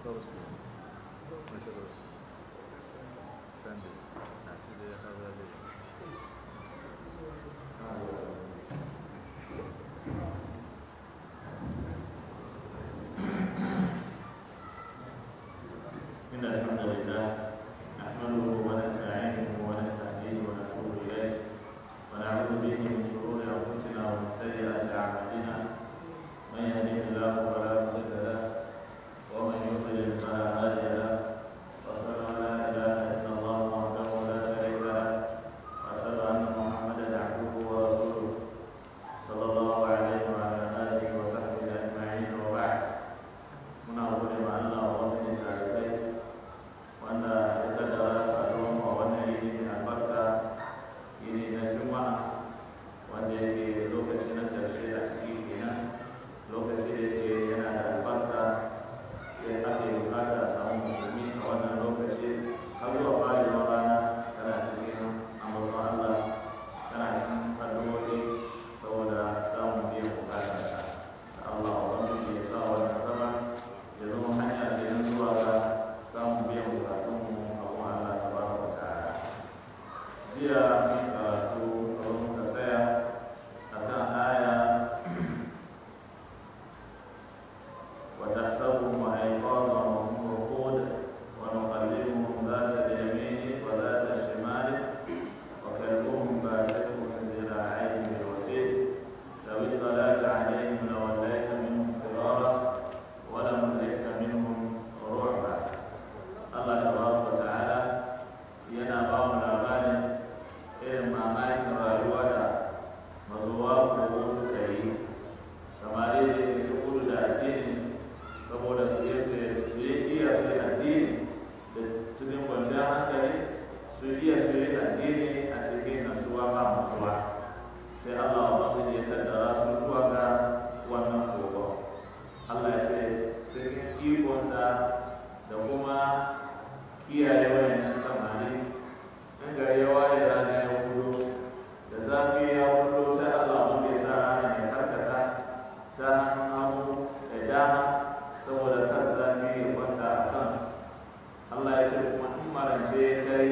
Thursday. National Sunday. Actually, I have a day. إن الحمد لله نحمده ونستعينه ونستهديه ونتوب إليه ونعوذ به من شرور أنفسنا ومن سيئات أعمالنا من يهده الله فلا مضل له ومن يضلل فلا هادي له وأشهد أن لا إله إلا الله وحده لا شريك له وأشهد أن محمدا عبده ورسوله صلى الله عليه وعلى آله وصحبه أجمعين وبعد muna gode ma Allah wa wani tarihi wanda ya kaddara saduwan a wannan yini mai albarka yini na juma'a wanda yake lokaci na karshe a ciki kenan lokaci da yake yana da albarka sai ake bukata a samu musulmi a wannan lokaci har zuwa fadewar rana kana cikin amurka Allah kana cikin addu'o'i saboda samun biyan bukata da Allah wa wani ya sa wannan zama ya zama hanya da yan zuwa ga samun biyan bukatunmu a kuma Allah ta bara wa ta'ala jiya mun karatu a wani muka tsaya a kan aya wa tahsabuhum ayqadha wa hum ruqud wa nuqallibuhum dhata al-yamini wa dhata al-shimali wa kalbuhum basitun ذراعيه بالوسيط لو اطلعت عليهم لوليت منهم فرارا ولملئت منهم رعبا Allah tabaraka wa ta'ala yana ba mu labarin irin mamakin rayuwa da mazuwa kogo suka yi samari da ke su kudu da addini saboda su yi su yi iya su yi addini da cikin kwanciyar hankali su iya su yi addini a cikin nasuwa ba masuwa sai Allah wa ya kaddara su zuwa ga wannan kogo Allah ya ce cikin ikonsa da kuma kiyaye wayannan samari in gari ya waye rana ya hudu da zafi ya hudu sai Allah wanda ya sa rana ya karkata ta hannun hagu da dama saboda kan zafi ya kwanta a kansu Allah ya ce kuma in marance ya kai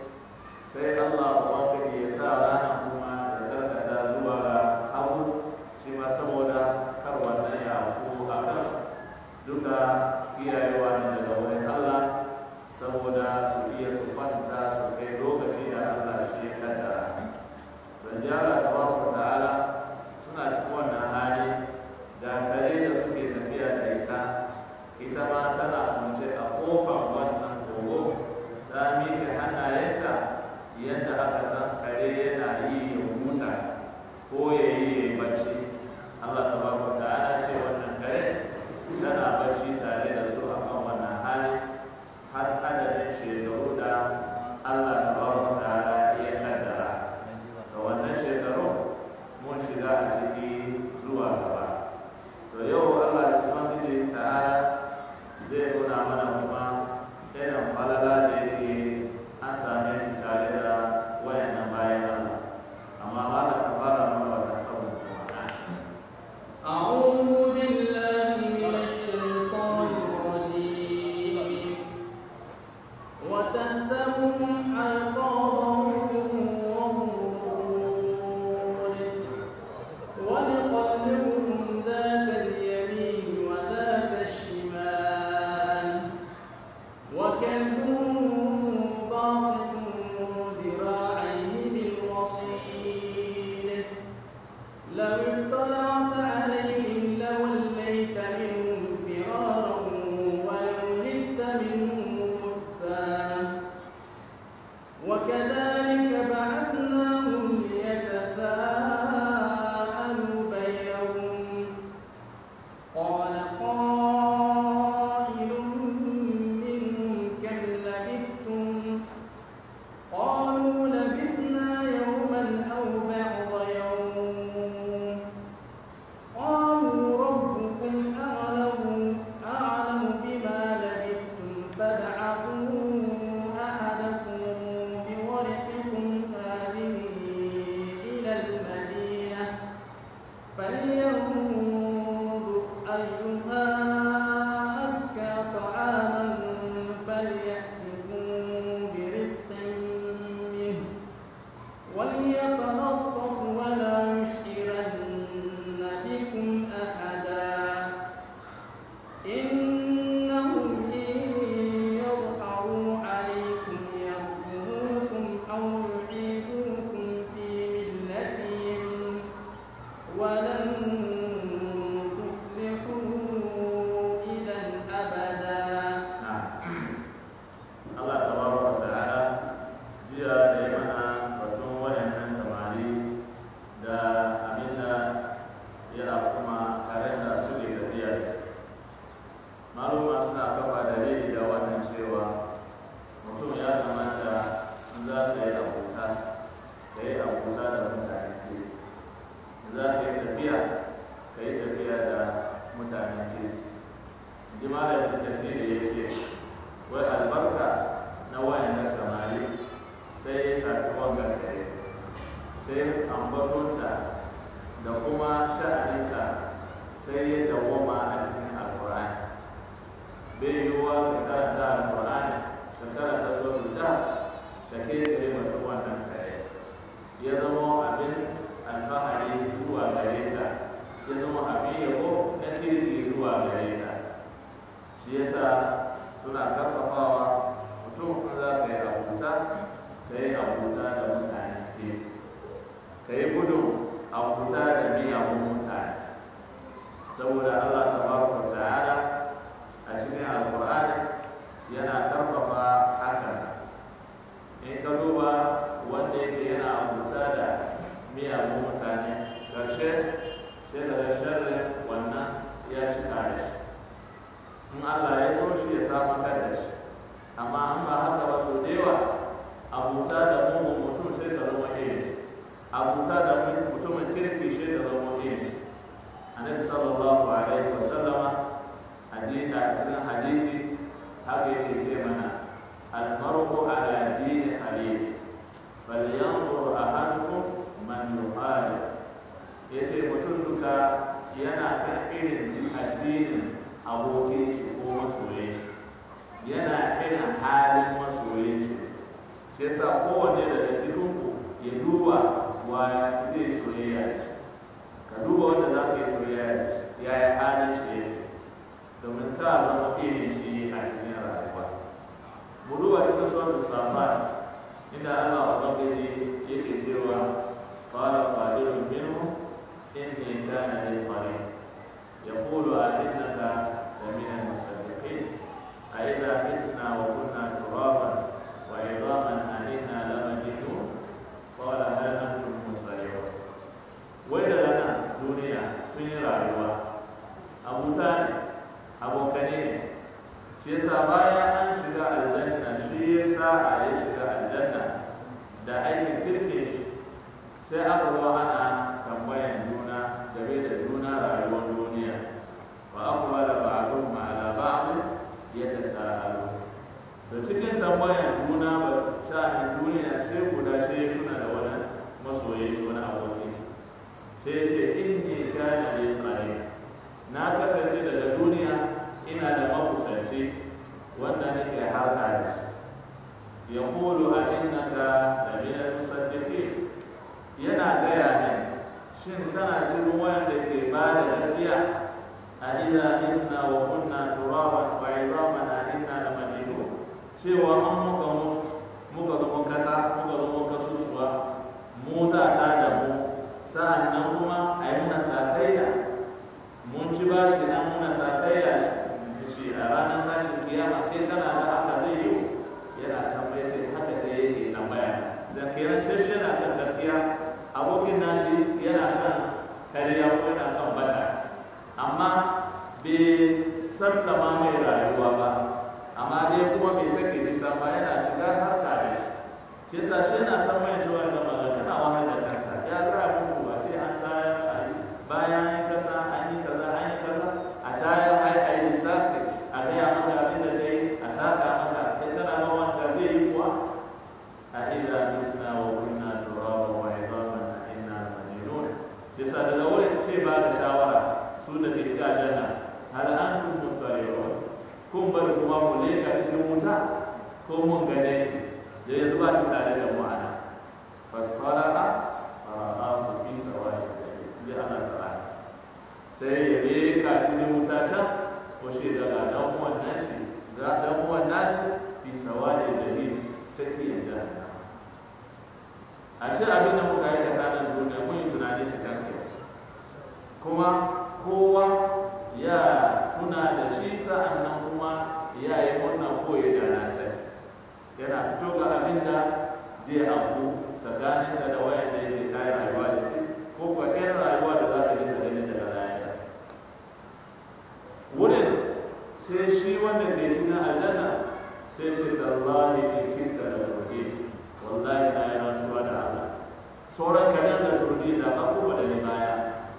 sai Allah wanda ya sa rana kuma ya karkata zuwa ga hagu shi ma saboda kar wannan ya haku a kansu duka iyayewa ne daga wurin Allah saboda su iya su kwanta su kai lokaci da Allah shi ya kaddara don ji Allah tabaraka ta'ala suna cikin wannan hali da kare da suke tafiya da ita ita ma tana kwance a kofar wannan kogo ta miƙe hannayenta yadda aka san kare yana yi ya huta ko ya yi ya yi bacci Allah tabaraka ta'ala ce wannan kare tana bacci tare da su a kan wannan hali har adadin shekaru da Allah tabaraka ta'ala ya kaddara da wannan shekaru mun shiga a ciki zuwa gaba to yau Allah subhanahu ta'ala zai nuna mana kuma irin falala da yake an same shi tare da wayannan bayan Allah amma ba ka fara mana wata sabon kuma ka yi abuta da mutane ke za ka yi tafiya ka yi tafiya da mutane ke ji malam kasiri ya ce wai albarka na wayan na samari sai ya shafi wanga kare sai ambatonta da kuma sha'aninta sai ya dawwama a cikin alkur'ani bai yiwuwa ka karanta alkur'ani ka karanta suratul da ka ke tsaye mutum wannan kare ya zama abin alfahari zuwa gare ta ya zama abin yabo na kirki zuwa gare ta shi yasa suna karfafawa mutum in za ka yi abuta ka yi abuta da mutane ke ka yi gudun abuta da miyagun mutane saboda allah tabaraka ta'ala a cikin alkur'ani yana karfafa hakan in ka duba wanda yake yana abuta da miyagun mutane ƙarshe sai daga sharrin wannan ya cika da shi in allah ya so shi ya samu kan da shi amma an ba haka ba so da yawa abuta da mugun mutum sai ka zama irin shi abuta da mutumin kirki sai ka zama irin shi annabi sallallahu alaihi wa sallama hadisi a cikin hadisi haka yake ce mana almar'u ala dini halili falyanzur ahadukum man yuhali yace mutum duka yana kan irin addinin abokin shi ko masoyin shi yana irin halin masoyin shi shi yasa kowanne daga cikin ku ya duba wa zai soyayya da shi ka duba wanda za ka yi soyayya da shi ya yi halin shi ne domin ka zama irin shi a cikin rayuwa mu duba cikin suwatu safat inda Allah wa zabiri yake cewa qala qadirun minhu inni kana li qarin yaqulu a innaka la min al-musaddiqin a idha hisna wa kunna turaban wa idaman a inna la majidun qala hal antum mustali'un wai da nan duniya sun yi rayuwa abuta ne abokane ne shi yasa bayan an shiga aljanna shi yasa a ya shiga aljanna da aikin kirkin shi sai aka zo ana tambayan juna game da juna rayuwar duniya wa aqbala ba'dhum ala ba'd yatasaalu da cikin tambayan juna ba sha'anin duniya sai guda sai ya tuna da wani masoyi shi wani abokin sai ya ce inni kana li qarin na kasance daga duniya ina da makusanci wanda nake harka da shi ya kulu a innaka da minal musaddiqin yana gaya ne shin kana cikin wanda ke ba da gaskiya a idza mitna wa kunna turaban wa idaman a inna la madinun cewa an muka mutu muka zama kasa muka zama kasusuwa mu za ta da mu sa'an nan kuma a yi muna sakayya mun ci ba shi nan muna sakayya shi a ranar tashin kiyama kai kana da haka zai yi yana tambaya ce haka sai yake tambaya sai kenan shi yana kan gaskiya abokin nashi yana kan kariya ko yana kan bata amma bai sallama mai rayuwa ba amma dai kuma bai sake nisa ba yana shiga harka da shi shi yasa shi yana tambaya shi wanda magana kana wahala da kanka ya za a mutu ba ce an tayar a yi bayan an yi kasa an yi kaza an yi kaza a tayar ai a yi lissafi a gaya maka abin da kai a saka maka kai kana ma wanda zai yi kuwa a ila misna wa kunna turaba wa idaman a inna manilun shi yasa daga wurin ce ba da shawara su da ke cikin aljanna hal antum muttali'un kun bari kuma mu leka cikin wuta ko mun gane shi da yanzu ba shi tare da mu ana fatfara fara'ahu fi sawa'i ji ana ta'ala sai ya leka cikin wuta can ko shi daga dan uwan nashi ga dan uwan nashi fi sawa'i da ni saki ya jahannama ashe abin da muka yi tsakanin duniya mun yi tunani shi can kai kuma kowa ya tuna da shi sa'an nan kuma ya yi wannan koyi da na sai yana fito ga abin da zai abu tsakanin da da wayan da yake kayan rayuwa da shi ko kuwa ɗayan rayuwa da za ka yi da ganin daga rayuwa wurin sai shi wanda ke cikin aljanna sai ce tallahi in kinta da tauhid wallahi na yi rasuwa da Allah sauran kanan da turbi da ka kuma da ni baya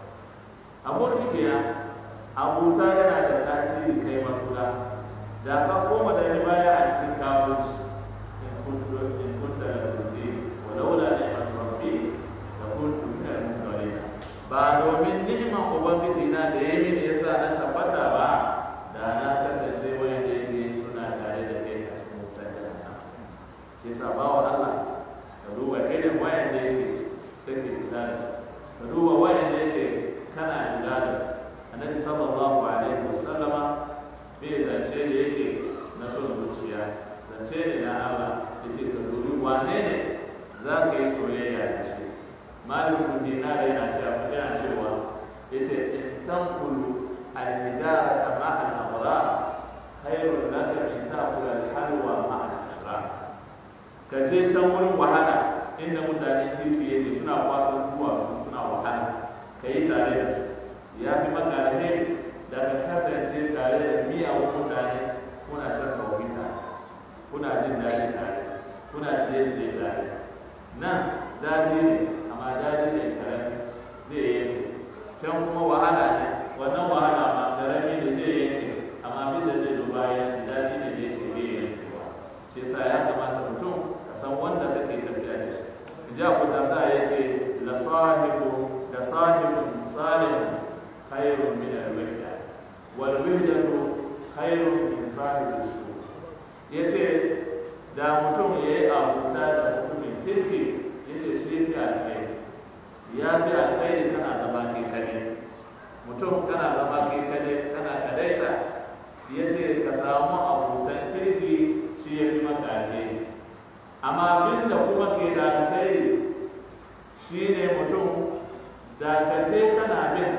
abokin ya abuta yana da tasiri kai matuka da ka koma da ni baya a cikin kawunci in kuntu in kunta da turbi walaula ne a turbi da kuntu min al-mutawallin ba domin ni'imar ubangiji na da ya mini yasa na tabbata ba da na kasance wanda yake suna tare da kai a cikin wutar jahannam shi yasa bawa Allah ka duba irin wayan da yake take kula da su ka duba wayan da yake kana shiga da su annabi sallallahu alaihi wasallama bai zance da yake na son zuciya zance ne na Allah yake ka dubi wane ne za ka yi soyayya da shi malikun dinar yana cewa yana cewa yace in tanqulu al-hijarata ma'a al-amra khairun laka min ta'kula al-halwa ma'a al-ashrar ka je can wurin wahala inda mutane kirki yake suna kwasan duwatsu suna wahala ka yi tare da su ya fi maka alheri da ka kasance tare da miyagun mutane kuna shan kawai tare kuna jin daɗi tare kuna ciye-ciye tare nan daɗi ne amma daɗi ne karami zai yanke can kuma wahala ne wannan wahala ma karami ne zai yanke amma abin da zai duba ya shi daɗi ne da yake zai yankewa shi yasa ya kamata mutum ka san wanda kake tafiya da shi ja ku darda ya ce la sahibu da sahibun salim khairun min al-wahda wal wahdatu khairun min sahibi su yace da mutum ya yi abuta da mutumin kirki yace shi fi alkhairi ya fi alkhairi kana zama kai kadai mutum kana zama kai kadai kana kadaita yace ka samu abutan kirki shi ya fi maka alheri amma abin da kuma ke da alheri shi ne mutum da ka je kana bin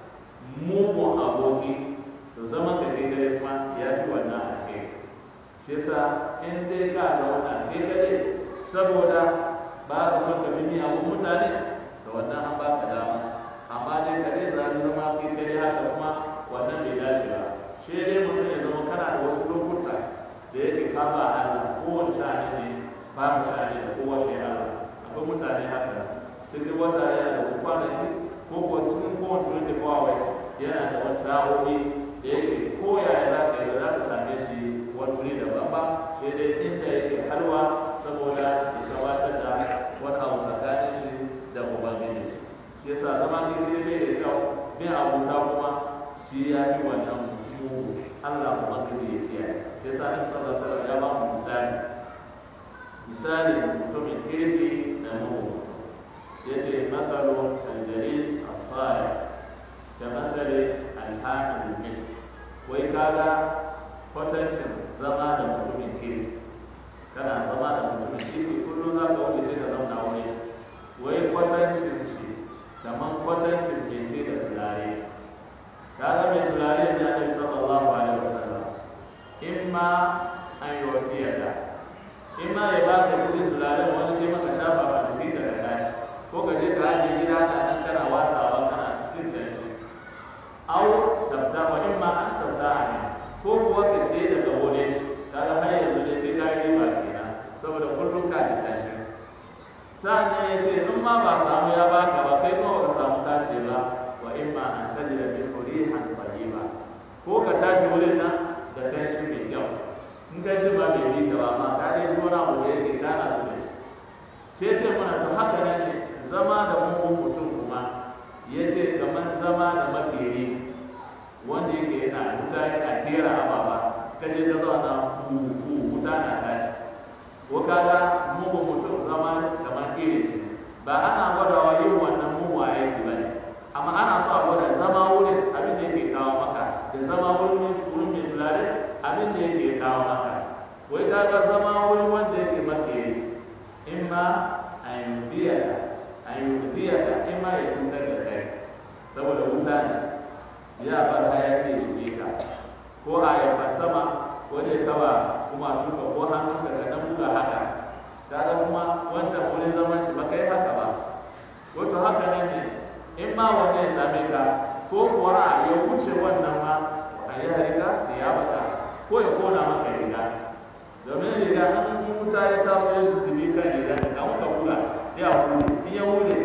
mugun aboki to zama ka kai dare kuma ya fi wannan alheri shi yasa in dai ka ga wannan kai kadai saboda ba ka son ka bi miyagun mutane da wannan an ba ka dama amma dai kadai za ka zama kai kadai haka kuma wannan bai dace ba shi dai mutum ya zama kana da wasu lokuta da yake kama Allah kowane sha'ani ne ba mu sha'ani da kowace Allah akwai mutane haka cikin wata yana da wasu kwanaki ko kuwa cikin kowane 24 hours yana da wasu sa'o'i da yake koya ya za ka yi za ka same shi wani wuri daban ba sai dai inda yake halwa saboda ya gabatar da wani abu tsakanin shi da ubangiji shi yasa zama daidai bai da kyau bin abuta kuma shi ya yi wannan mugu Allah ubangiji ya kiyaye yasa Annabi sallallahu alaihi wasallam ya ba mu misali misali mutumin kirki da mugu yace mathalu al-jalis as-salih ka mathali al-hamil al-misk wai kaga kwatancin zama da mutumin kirki kana zama da mutumin kirki kullum za ka wuce ka zauna wani wai kwatancin shi kamar kwatancin mai sai da turare kaga mai turare ne annabi sallallahu alaihi wasallam imma an yutiyaka imma ya ba ka cikin turare wani ke maka shafa ba da kai daga tashi ko ka je ka ajiye gida na nan kana wasawa kana jin danshi au tabta wa imma an tabta ne ko kuwa ka sai daga wole shi kaga har yanzu dai kai kai riba kenan saboda kullum ka ji danshi sa'an ya ce in ma ba samu ya baka ba kai kuma ba samu kasi ba wa imma an tajida min rihan tayyiba ko ka tashi wurin nan da kanshi mai kyau in kai shi ba mai bi ka ba amma ka dai ji wani abu da yake gana su da shi sai ce mana to haka nan ne zama da mugun mutum kuma ya ce kamar zama da makeri wanda yake yana wuta yana kera ababa ka je ka zauna fufu wuta na tashi ko kaga mugun mutum zama kamar irin shi ba ana gwadawa yin wannan mugun aiki ba ne amma ana so a gwada zama wurin abin da yake kawo maka da zama wurin wurin mai tulare abin da yake kawo maka wai kaga zama wurin wanda yake makeri in ma a yi a yi in ma ya cutar da kai saboda wuta ne ya bar hayaki ya shige ka ko a yafa sama ko zai kawa kuma tuka ko hannu ka ka dan buga haka kaga kuma wancan wurin zaman shi ba kai haka ba wato haka nan ne in ma wanda ya same ka ko kuwa ya wuce wannan ma a yi harika da ya baka ko ya kona maka riga domin riga an wuta ya taso ya tuntuni kan riga da kan ka buga ya wuri in ya wuri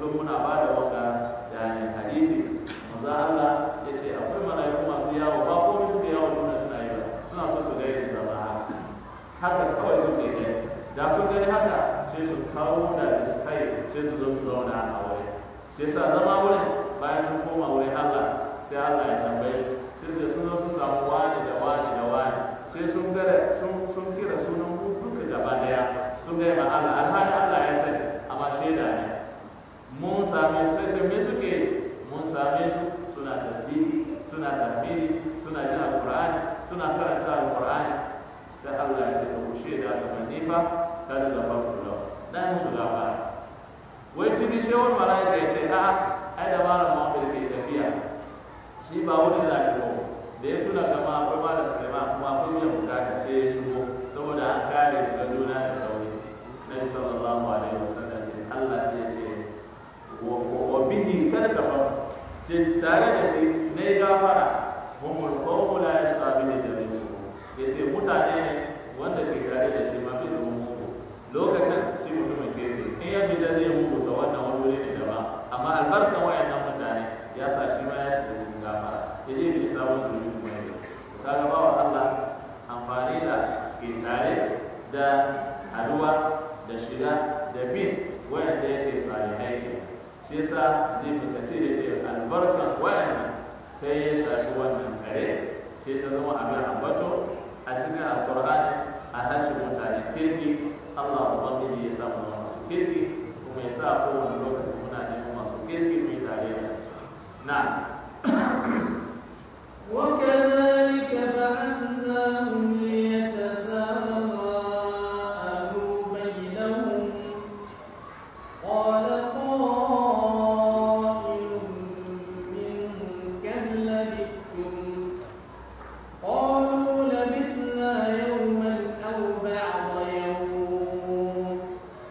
zo muna ba da waka yani hadisi manzo Allah ya ce akwai malaiku masu yawo ba komai suke yawo duniya suna yi ba suna so su ga yadda zama haka haka kawai suke gani da sun gani haka sai su kawo da kai sai su zo su zauna a wuri sai sa zama wurin bayan sun koma wurin Allah sai Allah ya tambaye su sai su sun zo su samu wani da wani da wani sai sun gare sun sun kira sunan duka gaba daya sun gaya ma Allah alhali Allah ya sani amma shaida ne mun same su sai ce me suke mun same su suna tasbihi suna tahmidi suna jin alqur'ani suna karanta alqur'ani sai Allah ya ce ku shaida kamar ni fa kada da farko da dan musu gafara wai cikin shewar malaika ya ce a'a ai da malam Muhammad ke tafiya shi ba wani da shi ba da ya tuna kama akwai malam Sulaiman kuma akwai biyan bukata sai ya shigo saboda an kare shi da juna da sauri nabi sallallahu alaihi wasallam ce Allah sai ya ce wa bihi kada ka fasa ce tare da shi na yi gafara humul qawmu la yastabihu da su yace mutane ne wanda ke tare da shi ma bai zama mugu lokacin shi mutumin kefe in ya fita zai mugu ta wannan wani wuri ne daban amma albarkan wayannan mutane ya sa shi ma ya shiga cikin gafara ya je bai sabon zuri kuma ya kaga bawa Allah amfani da ke tare da haduwa da shiga da bin wayanda yake salihai ke shi yasa zai fi kasir ya ce albarkan wayannan sai ya shafi wannan kare sai ta zama abin ambato a cikin alkur'ani a harshen mutane kirki Allah ubangiji ya sa mu zama masu kirki kuma ya sa kowane lokaci muna neman masu kirki mu yi tare da na وكذلك بعثناهم ليتساءلوا بينهم قال قائل منهم كم لبثتم قالوا لبثنا يوما أو بعض يوم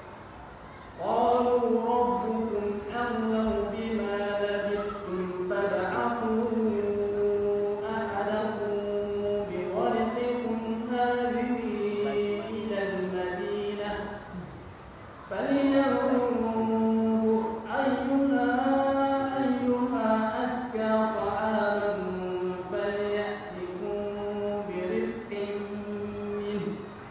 قالوا ربكم أعلم بما لبثتم فابعثوا أحدكم بورقكم هذه إلى المدينة فلينظر أيها أيها أزكى طعاما فليأتكم برزق منه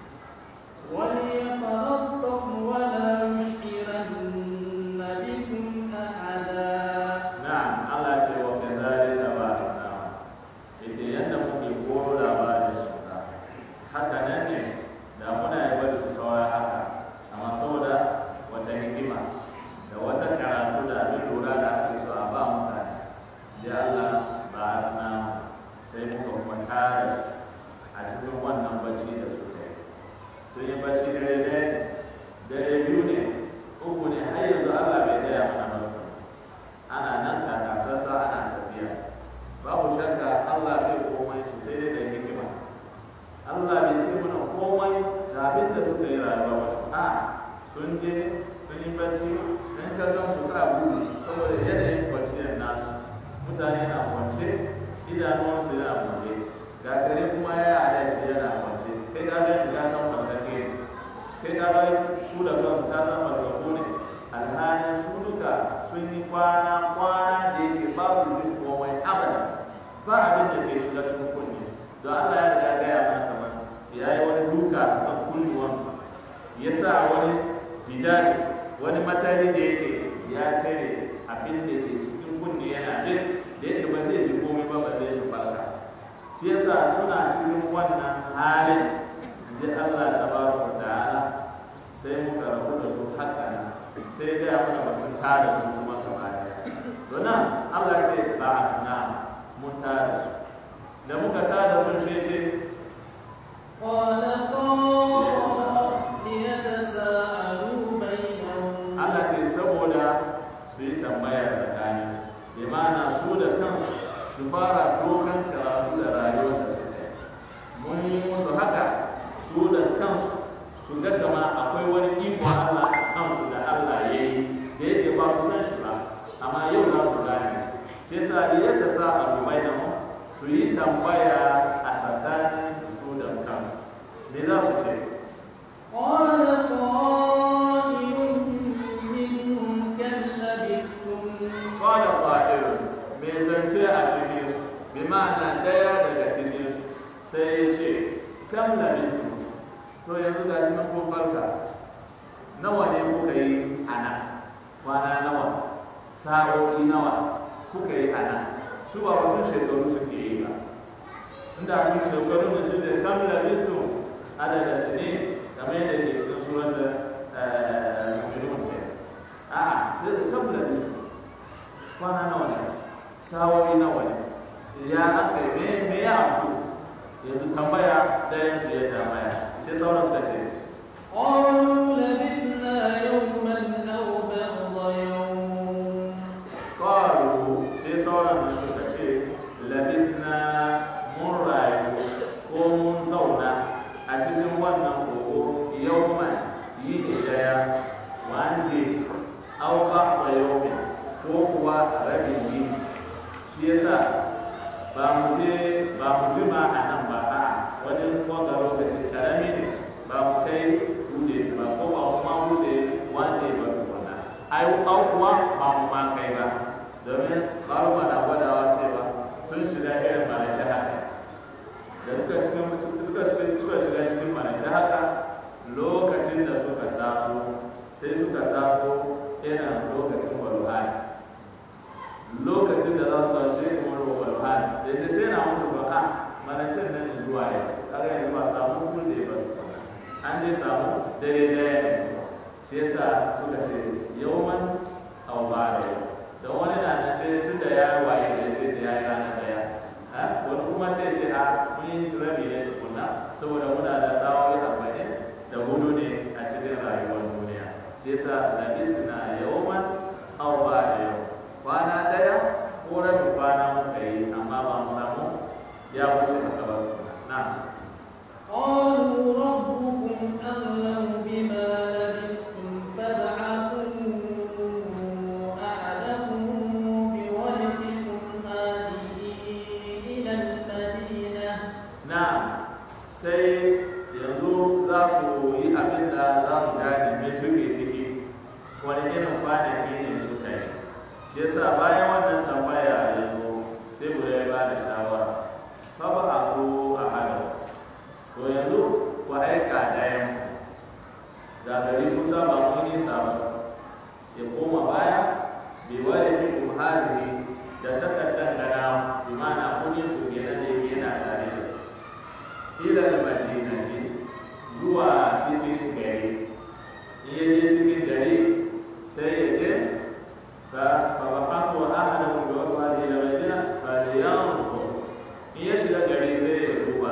وليتلطف ولا يشعرن بكم أحدا na'am Allah ce wa kadhalika ba'athna yace yanda muke koro labarin su haka nan ne da muna yi bari su saura haka amma saboda wata hikima da wata karatu da abin lura da ake so a ba mutane da Allah ba'athna sai muka kuma tara su a cikin wannan bacci da suka yi sun yi bacci dare ɗaya ne dare biyu ne uku ne har yanzu Allah bai gaya mana masu ana nan kakasarsa ana tafiya babu shakka Allah bai komai shi sai dai da hikima Allah bai ce mana komai da abin da suka yi rayuwa ba a sun je sun yi bacci in ka gan su ka gudu saboda yanayin kwanciyar nasu mutane na kwance idanuwansu yana buɗe ga kare kuma ya yi alaci yana kwance kai ka ga shi ka san mallake ne kai ka ga su da kansu ka san mallako ne alhalin su duka sun yi kwana kwana da yake babu jin komai abada ba abin da ke shiga cikin kunne don Allah ya riga gaya mana kamar ya yi wani duka a kunnuwansa ya sa wani hijabi wani matari da yake ya tare abin da ke cikin kunne yana jin da yadda ba zai ji komai ba ba zai su farka shi yasa suna cikin wannan halin da Allah tabaraka ta'ala sai muka rabu da su haka nan sai ga ya mana batun tada su kuma gaba daya to nan Allah ce ba na mun tada su da muka tada su shi ce قال قائل يتساءلوا بينهم Allah ce saboda su yi tambaya tsakani bi ma'ana su da kansu su fara dokan karatu da rayuwar da suka yi mun yi musu haka su da kansu su ga kama akwai wani iko Allah a kansu da Allah ya yi da yake ba su san shi ba amma yau za su gane shi yasa da ya ta sa abu mai da mu su yi tambaya a tsakanin su da kansu me za su ce قال قائل منهم كم لبثتم kam labistu to yanzu ga shi nan kun farka nawa ne kuka yi a nan kwana nawa sa'o'i nawa kuka yi a nan su ba wani shekaru suke yi ba inda sun shekaru da su da kam labistu adada sini kamar yadda ke cikin surata mu'minun ke a zai kam labistu kwana nawa ne sa'o'i nawa ne ya aka yi me me ya abu yanzu tambaya da yanzu ya tambaya sai sauran suka ce قالوا لبثنا يوما أو بعض يوم qalu sai sauran da suka ce labithna mun rayu ko mun zauna a cikin wannan kogo yawman yini daya one day aw ba'da yawmin ko kuwa rabin yini shi yasa ba mu je ba mu jima a nan ba a wajen wanga lokaci karami ne ba mu kai wuce su ba ko ba mu ma wuce one day ba tukuna ai au kuwa ba mu ma kai ba domin tsaruwa na gwadawa cewa sun shiga irin manaje haka da suka cikin suka suka shiga cikin manaje haka lokacin da suka taso sai suka taso irin lokacin walwali lokacin da za su taso sai kuma walwali da shi sai na mutu ba a manajin nan zuwa ya kaga yanzu ba samu kulle ba tukuna an dai samu dare daya ne shi yasa suka ce yawman au ba da yau da wani na da shi tun da ya yi waye da sai da ya yi ranar daya ha wani kuma sai ce a mun yi su rabi ne tukuna saboda muna da sa'o'i arba'in da hudu ne a cikin rayuwar duniya shi yasa labis na yawman au ba da yau kwana daya ko rabin kwana muka yi amma ba mu samu ya wuce haka ba tukuna na قالوا ربكم أعلم بما لبثتم فابعثوا أحدكم بورقكم هذه إلى المدينة na sai yanzu za su yi abin da za su gane me suke ciki wani irin kwanaki ne suka yi shi yasa bayan wannan tambaya yanzu sai mu ya ba da shawara fa ba a so a hada to yanzu ku aika ɗayan da gari kusa ba mun yi sabon ya koma baya bai ware fi kumhari da takardar gana bi ma'ana kun yi su kenan da yake yana tare da su ilal madinati zuwa cikin gari in ya je cikin gari sai ya je fa fa ba haku ahadahu bi waqti ila madina fa yanzu in ya shiga gari sai ya duba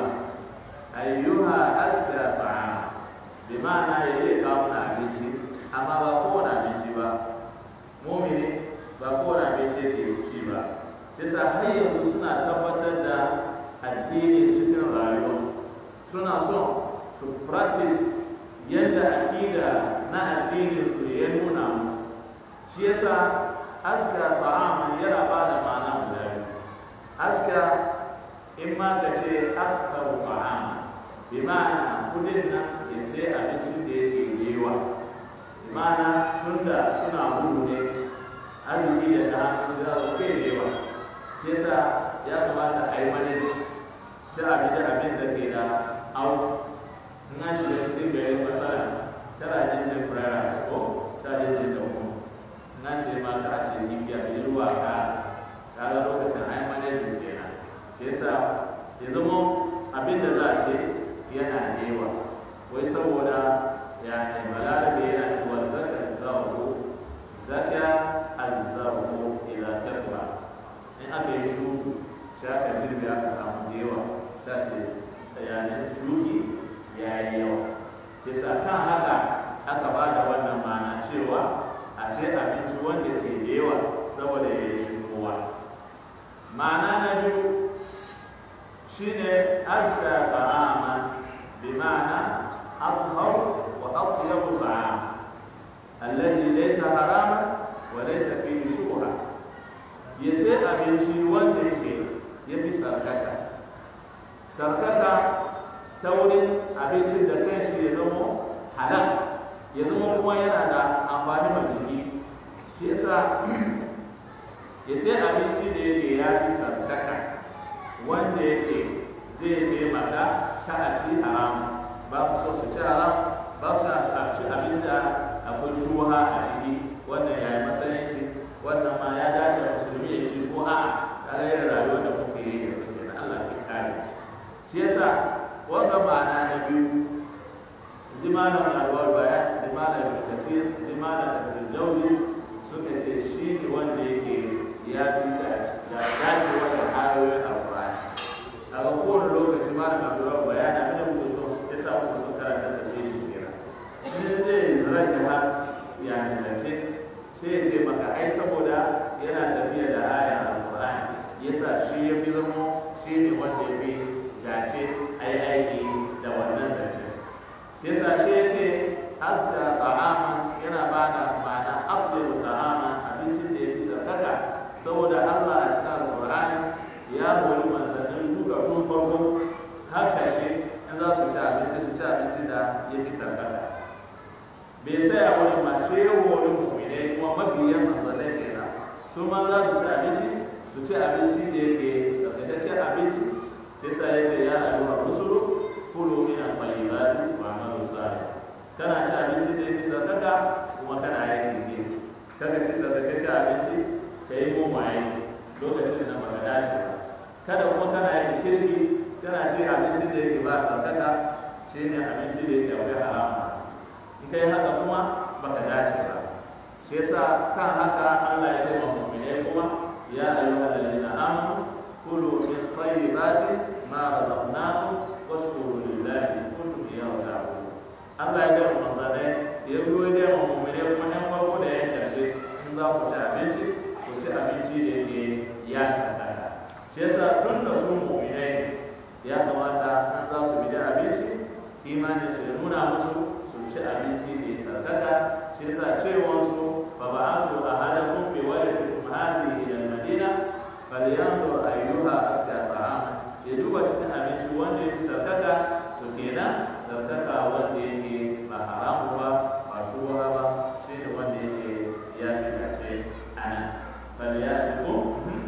ayyuha asra ta'am bi ma'ana ya je kawo na abinci amma ba kowane abinci ba mumini ba kowane abinci yake ci ba shi sa har yanzu suna tabbatar da addini cikin rayuwarsu suna son su practice yadda akida na addinin su ya nuna musu shi yasa aska ta'aman yana ba da ma'ana guda biyu aska in ma ka ce aktaru ta'aman bi ma'ana kudin nan ya sai abincin da yake yewa bi ma'ana tunda suna gudu ne arziki da ta hannu za su kai yewa shi yasa ya kamata a yi manage shi abin da abin da ke da au in an shiga cikin gari masara tana jin sai furara ko ta je sai da mu in an sai ma ta ce ni biya bi ruwa ka ka ga lokacin ai manage kenan shi yasa ya zama abin da za a ce yana da yawa wai saboda ya ne balarabe yana cewa zaka zahu zaka azzahu ila kafa in aka yi shuku sai aka girbe aka samu da yawa sai ce bayanan shuki ya yi yawa ke sa kan haka aka ba da wannan ma'ana cewa a sai abinci wanda ke da yawa saboda ya yi kowa ma'ana na biyu shine azka ta'ama bi ma'ana athhar wa atyabu ta'am allazi laysa harama wa laysa fihi shubha ya sai abinci wanda yake ya fi sarkata sarkata ta wurin abincin da kan shi ya zama halal ya zama kuma yana da amfani ma jiki shi yasa ya sai abinci da yake ya fi sarkata wanda yake zai taimaka ta a ci a sai ya ce maka ai saboda yana tafiya da ayan alqur'ani yasa shi ya fi zama shi ne wanda ya fi dace ai aiki da wannan zance shi yasa shi ya ce asda ta'ama yana ba da ma'ana afdalu ta'ama abincin da ya fi sarkaka saboda Allah a cikin alqur'ani ya hori manzannin duka tun farko haka shi in za su ci abinci su ci abinci da ya fi sarkaka bai tsaya wani mace wani mummune kuma mabiyan masalai kenan su ma za su ci abinci su ci abinci da yake tsarkakakken abinci sai sa ya ce ya ayyuha rusulu kulu min al-tayyibati wa amalu salih kana ci abinci da yake tsarkaka kuma kana aikin ne kada ci tsarkakakken abinci ka yi mumaye lokacin da baka dace ba kada kuma kana aikin kirki kana ci abinci da yake ba tsarkaka shine abinci da yake akwai harama in kai haka kuma baka dace ba shi yasa kan haka Allah ya ce wa mu'mini kuma ya ayyuhal ladina amanu kulu min tayyibati ma razaqnakum washkuru lillahi in kuntum iyyahu ta'budun Allah ya ce wa manzanai ya ruwa da wa mu'mini kuma ɗan farko da yan karshe in za ku ci abinci ku ci abinci da yake ya sadaka shi yasa tun da su mu'minai ya kamata an za su bi da abinci imanin su ya nuna musu ci abinci da ya sarkaka shi yasa cewansu fa ba asu a halakun bi waladikum hadi ila madina falyanzur ayyuha asya ta'ama ya duba cikin abinci wanda ya fi sarkaka to kenan sarkaka wanda yake ba haramu ba ba shuwa ba shi ne wanda yake ya fi dace ana falyatikum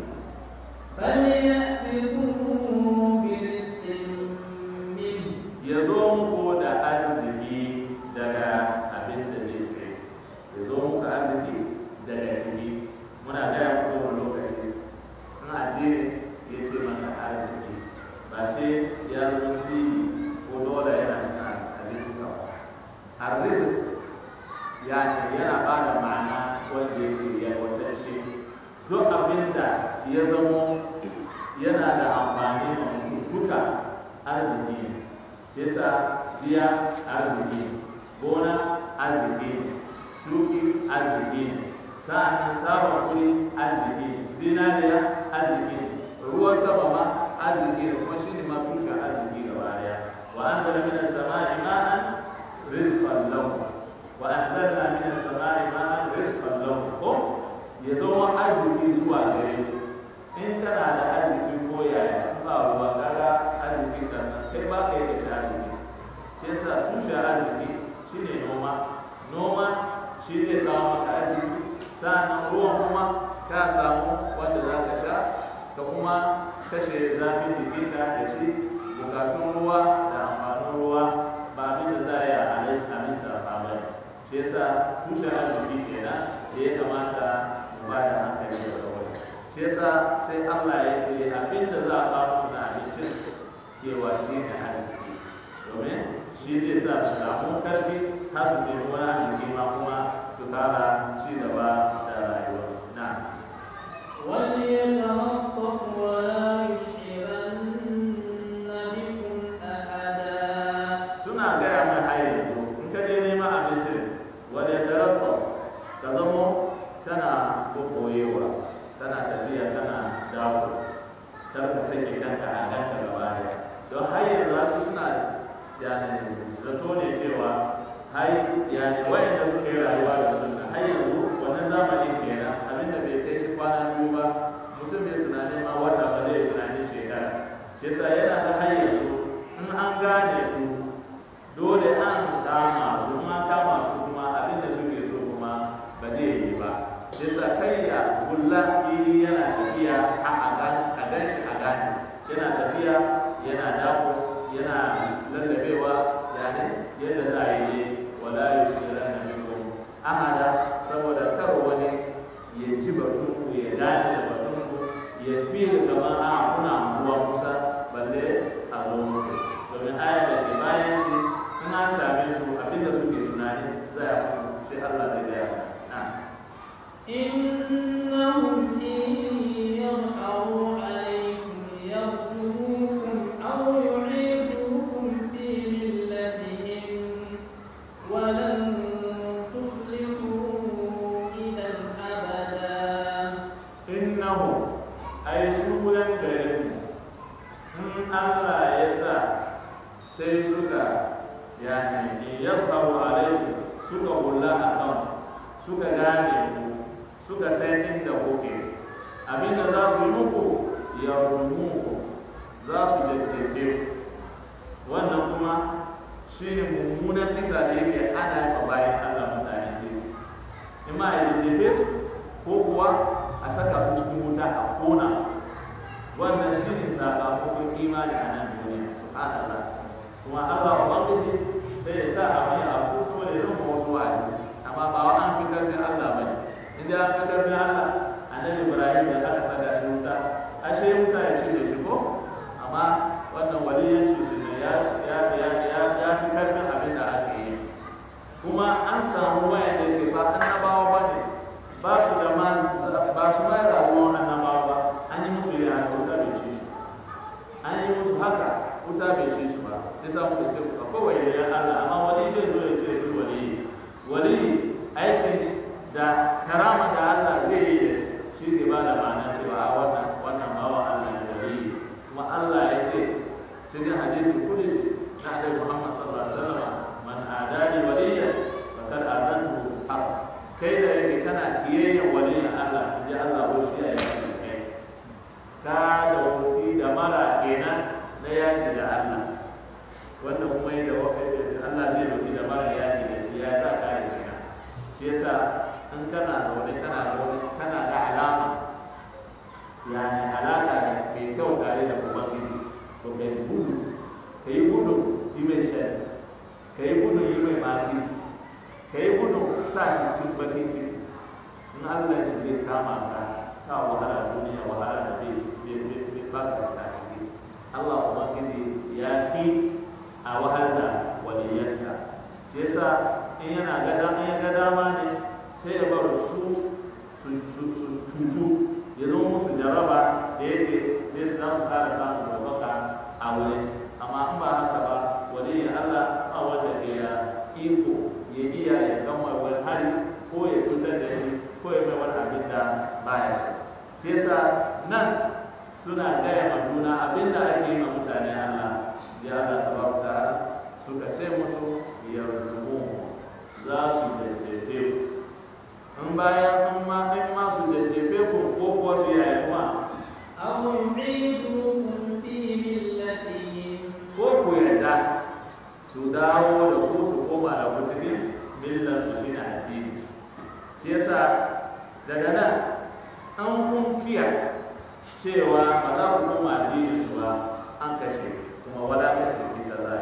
فليأتكم برزق منه ya zo muku da arziki daga abin da ce sai ya zo muku arziki daga ciki muna gaya muku wani lokaci in addini ya ce mana arziki ba sai ya zo si ko dole yana cikin arziki ba arziki ya ne yana ba da ma'ana wanda yake yalwatacce duk abin da ya zamo yana da amfani ma mutum duka arziki ne shi yasa biya arziki ne gona arziki ne shuki arziki ne sa'annan samun kuri arziki ne zinariya arziki ne ruwan sama ma arziki ne kuma shi ne ma tushen arziki gaba daya wa an zara min as-sama'i ma'an rizqan lakum wa anzalna min as-sama'i ma'an rizqan lakum ko ya zama arziki zuwa gare ku in kana da arziki ko yaya ba ruwa kaga arziki kan nan kai ba kai da shi arziki shi yasa tushen arziki shine noma noma shi zai kawo maka arziki sa'annan ruwan kuma ka samu wanda za ka sha ka kuma kashe zafin jikinka da shi bukatun ruwa da amfanin ruwa ba abin da za a yi a alisa ba ne shi yasa tushen arziki kenan da ya kamata mu ba da hankali da kawai shi yasa sai Allah ya yi abin da za a kawo su na abincin cewa shi ne arziki domin shi zai sa su samu karfi har su nemi wani arziki ma kuma su kara ci gaba da rayuwarsu na وليتلطف ولا يشعرن بكم أحدا suna gaya mai haye yanzu in ka je neman abincin wanda ya tarafa ka zamo tana kokoyewa tana tafiya tana dawo kar ka sake kanka a kanka gaba daya don har yanzu wasu suna yani zato ne cewa hai yani wayanda suke rayuwa da sunna har yanzu wannan zamanin kenan abinda bai kai shi kwana biyu ba mutum bai tunanin ma wata ba zai tunanin shekara shi yasa yana da har yanzu in an gane su dole an kama su ma kama su kuma abin da suke so kuma ba zai yi ba yasa kai ya gulla iri yana tafiya a a gan a gan shi a gane yana tafiya yana dako yana lallabewa yani yadda za a yi wala yushira na minkum ahada saboda kar wani ya ji batun ku ya gane da batun ku ya fi kamar a kuna ruwa kusa balle a zo muku domin ayar da ke bayan shi in an same su abinda suke tunani zai musu shi Allah zai gaya na إنهم suka gane ku suka san inda kuke abinda za su yi muku yarjumuku za su jajjefe ku wannan kuma shi ne mummunan kisa da yake ana yi bayan Allah mutane ne in ma a jajjefe su ko kuwa a saka su cikin wuta a kona su wannan shi ne sakamakon imani a nan duniya subhanallah kuma Allah ubangiji sai ya sa abin ya abu saboda ya zama wasu wa'azi amma ba wa an fi karfin Allah bane in an fi karfin Allah annabi Ibrahim da aka saka shi wuta ashe wuta ya ce da shi ko amma wannan waliyanci shi ne ya ya ya ya ya fi karfin abin da aka yi kuma an samu waya da ke ba annabawa ba ne ba su da ma ba su ma rayuwar annabawa ba an yi musu yana wuta bai ce shi an yi musu haka wuta bai ce shi ba sai sa muka ce akwai waliyan Allah amma wani zai zo ya ce shi wali wali aikin shi da karama da Allah zai yi da shi ne ba da ma'ana cewa a wannan wannan bawa Allah ne wali kuma Allah ya ce cikin hadisi kudus na Annabi Muhammad sallallahu alaihi wasallam man adani waliya faqad adantu haq kai da yake kana kiyayyen waliyan Allah ji Allah ko shi ya yi kai ka da wani da mara kenan na yaki da Allah wannan kuma yi da Allah zai rufi da mara yaki da shi ya sa ka yi kenan shi yasa in kana da wani kana da wani kana da alama yani alaka da mai kyau tare da ubangiji to kai gudu ka yi gudu yi mai shari ka yi gudu yi mai makis ka yi gudu sa shi cikin bakin ciki in Allah shi zai kama ka ka wahala duniya wahala da bai bai ba ka ta ciki Allah ubangiji ya fi a wahala waliyansa shi yasa in yana ga in ya ga dama ne sai ya bar su su cutu ya zama musu jaraba da yake sai su za su kara samun ɗaukaka a wurin amma in ba haka ba waliyin Allah a wanda ke da iko ya iya ya gama wani hali ko ya cutar da shi ko ya mai wani abin da baya shi shi yasa nan suna gaya ma juna abin da ake yi ma mutane Allah ya Allah tabaraka ta'ala suka ce musu yarjumu za su jajjefe ku in bayan in ma in ma su jajjefe ku ko kuwa su yaya kuma أو يعيدوكم في ملتهم ko ku yarda su dawo da ku su koma da ku cikin millan su shine addini shi yasa daga nan an kun kiya cewa ba za ku koma addini su ba an kashe kuma wadatar bisa zai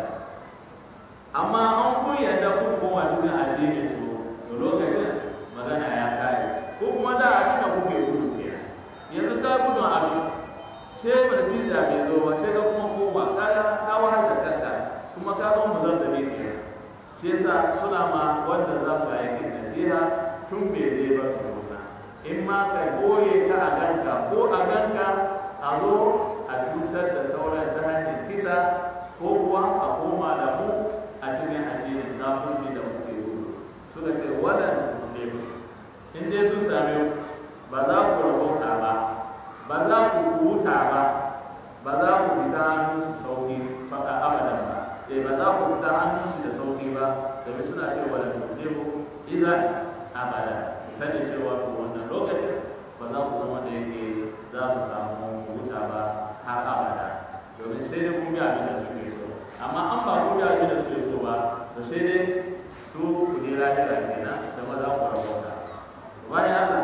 amma an kun yarda ku koma cikin addini su to lokacin magana ya kare ko kuma da abin da kuke gudu kenan yanzu ka gudu abin sai barci da bai zo ba sai ka kuma koma ka ka wahar da kanka kuma ka zo mu zan zabe ke shi yasa suna ma wanda za su aiki nasiha tun bai je ba tukuna in ma ka goye ka a ganka ko a ganka a zo a cutar da sauran ta hanyar kisa ko kuwa a koma da mu a cikin addinin kafirci da muke gudu suka ce wannan ne in dai sun same ba za ku rabauta ba ba za ku huta ba ba za ku fita hannun su sauki faɗa abadan ba eh ba za ku fita hannun su da sauki ba domin suna cewa da tuɗebu idan abada sani cewa to wannan lokacin ba za ku zama da yake za su samu huta ba har abada domin sai dai kun bi abin da suke so amma an ba kun bi abin da suke so ba to sai dai su ku je lahira kenan da maza ku rabauta bayan Allah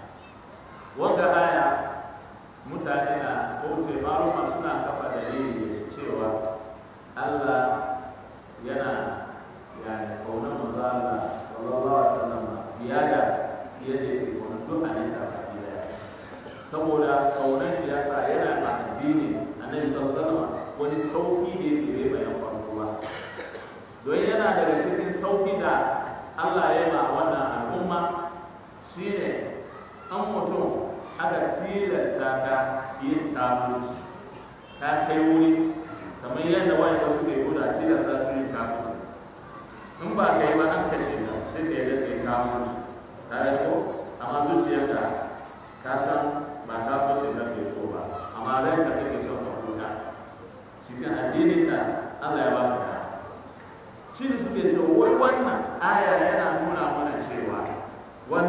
wanda aya mutane na bauta maluma suna kafa dalili cewa Allah yana yani kaunar manzo Allah sallallahu alaihi wasallam ya da yadda yake kaunar duk annabi baki daya saboda kaunar shi yasa yana ma addini annabi sallallahu alaihi wasallam wani sauki da yake bai bayan faruwa don yana daga cikin sauki da Allah ya yi ma wannan al'umma shine an mutum aka tilasta ka yin kafirci ta kai wuri kamar yadda wani wasu ke guda tilasta su yin kafirci in ba kai ba an kashe ka sai ka yadda kai kafirci ta yi ko amma zuciyarka ka san ba kafirci da ke so ba amma rai ka kake son ka huta cikin addinin ka Allah ya ba ka da shi ne suke cewa wai wannan aya yana nuna mana cewa wannan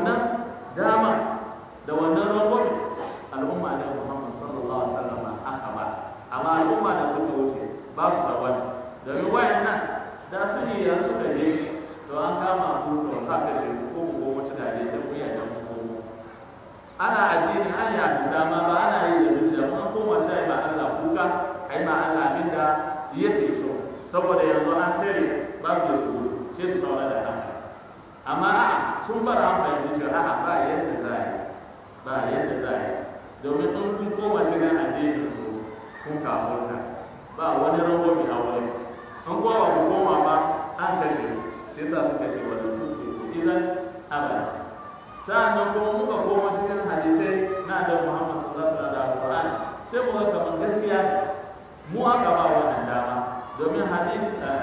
ana addini an ya fita ma ba ana yi da zuciya mun koma sai ma Allah kuka ai ma Allah abin da yake so saboda yanzu an sare ba su su sai su saura da haka amma a'a sun bar an fahimci cewa a'a ba yadda za a yi ba yadda za a yi domin in kun koma cikin addinin su kun kafurta ba wani rawo mai aure in kowa ku koma ba an kashe shi yasa suka ce wani tuke idan abada sa'annan kuma muka koma cikin hadisai na da Muhammad sallallahu alaihi wasallam da Qur'an sai muka kamar gaskiya mu aka ba wannan dama domin hadis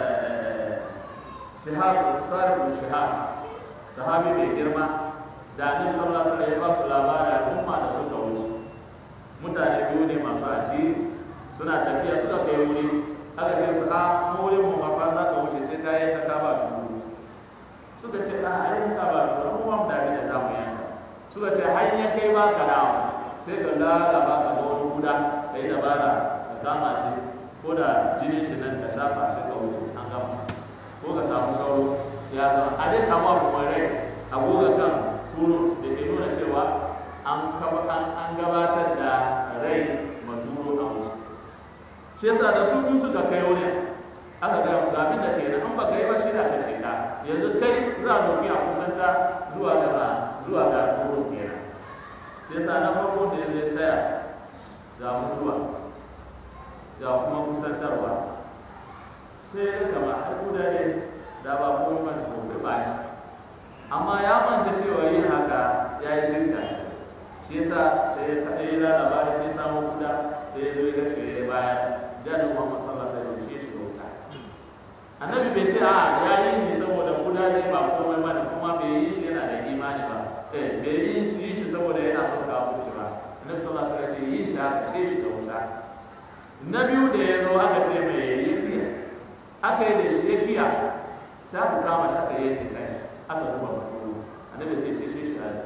shihab sarif bin shihab sahabi mai girma da annabi sallallahu alaihi wasallam ya ba su labari al'umma da suka wuce mutane biyu ne masu addini suna tafiya suka kai wuri aka ce su a mu wurin mu ma fa za ka wuce sai ka yanka ka ba dubu suka ce a ai ka ba dubu mu ba mu da da za mu yanka suka ce har ya kai ba ka dawo sai ka lalaba ka ga wani guda ka yi dabara ka kama shi ko da jinin shi nan ka shafa shi ka wuce an gama ko ka samu sauro ya zama a dai samu abu mai rai a goga kan turo da ke nuna cewa an gabatar da rai maturo a wuce shi yasa da su biyu suka kai wani aka gaya musu abin da ke nan an ba kai ba shi da ka sheka yanzu kai za a doki a kusanta zuwa gaba zuwa ga turo kenan shi yasa na farko da ya zai saya ga mutuwa ga kuma kusantarwa sai ya kama a kuda ne da ba komai ba da gobe ba shi amma ya manta cewa yin haka ya yi shirka shi yasa sai ya kaɗai ya labari sai samu kuda sai ya zo ya gace ya baya jadon muhammad sallallahu alaihi wasallam shi ya shiga wuta annabi bai ce a ya yi ni saboda kuda ne ba komai ba da kuma bai yi shi yana da imani ba eh bai yi shi shi saboda yana son kawo shi ba annabi sallallahu alaihi wasallam ce yi shi haka sai shi ga wuta na biyu da ya zo aka ce mai yi kiya aka yi da shi ya kiya sai aka kama shi aka yi da kai aka zuba mutum annabi ce sai shi a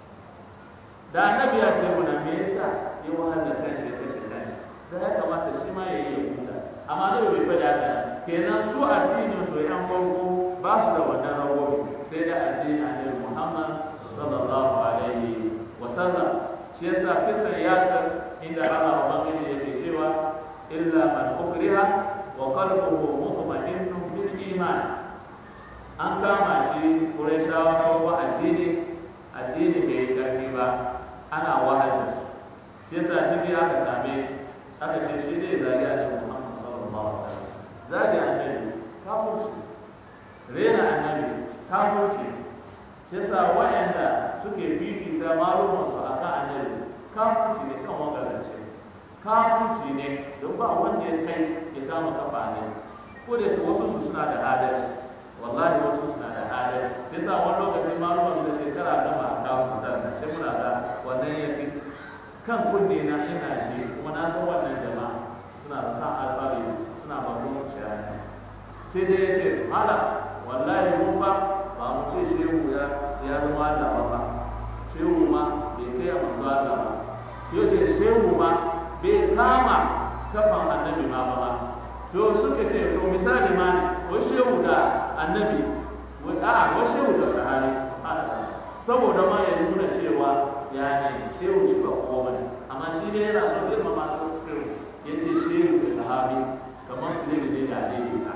da annabi ya ce muna me yasa ya wahal da kanshi ya kashe kanshi da ya kamata shi ma ya yi ya huta amma da bai faɗa haka kenan su addinin su yan farko ba su da wannan rawowi sai da addinin annabi Muhammad sallallahu alaihi wa sallam shi yasa kisan yasir inda Allah ubangiji yake cewa illa man ukriha wa qalbuhu mutma'innun bil iman an kama shi Qurayshawa ko addini addini bai karfi ba ana wahal da su shi yasa shi aka same shi aka ce shi ne zagi annabi Muhammad sallallahu alaihi wasallam zagi annabi kafirci rena annabi kafirci shi yasa wa'anda suke fifita malumansu a kan annabi kafirci ne kan wagarance kafirci ne don ba wanda ya kai ya kama kafa ne ko da wasu su suna da adalci wallahi wasu suna da adalci yasa wani lokaci maluman su da ce kara gama kafirtar da shi muna da wannan ya fi kan kunne na ina ji kuma na san wannan jama'a suna da kan alfahari suna ba mu shayani sai dai ya ce mala wallahi mun fa ba mu ce shehu ya ya zama Allah ba fa shehu ma bai kai a manzo Allah ba ya ce shehu ma bai kama kafan annabi ma ba ba to suka ce to misali ma wai shehu da annabi wai a wai shehu da sahabi subhanallah saboda ma ya nuna cewa ya ne shehu shi ba kowa bane amma shi ne yana so girma masu shehu ya ce shehu da sahabi kamar filin ne da daidaita